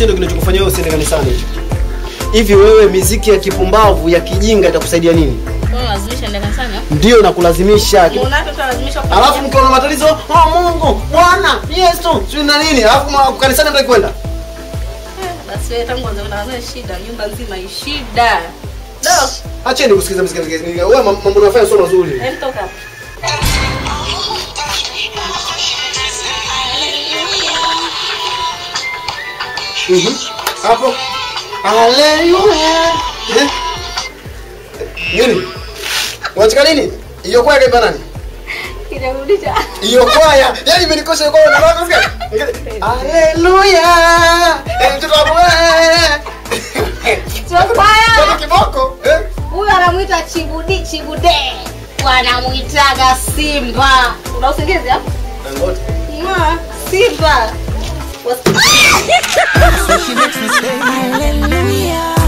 hicho ndio kinachokufanya wewe usiende kanisani hicho. Hivi wewe miziki ya kipumbavu ya kijinga itakusaidia nini? Mbona lazimisha ndio kanisani? Ndio nakulazimisha. Mbona watu lazimishwa Alafu mkiwa na matatizo, oh Mungu, Bwana, Yesu, sio na nini? Alafu mwa- kanisani mtaki kwenda. basi wewe tangu anza kuna shida, nyumba nzima ni shida. Do, Acheni kusikiza muziki muziki. Wewe mam- mambo unayofanya sio mazuri. hem toka hapa. Mhm. Hapo. Haleluya. Eh? Nini? Unataka nini? Hiyo kwaya kaimba nani? Kinarudisha. Hiyo kwaya. Yaani imenikosha kwaya na watu sikia. Haleluya. Eh, mtoto wangu wewe. Mtoto kiboko. Eh? Huyu anamuita Chibudi Chibude. Wanamuitaga Simba. Una usingizi hapo? Ngoja. Ma, Simba. Was- So she makes me say, Hallelujah.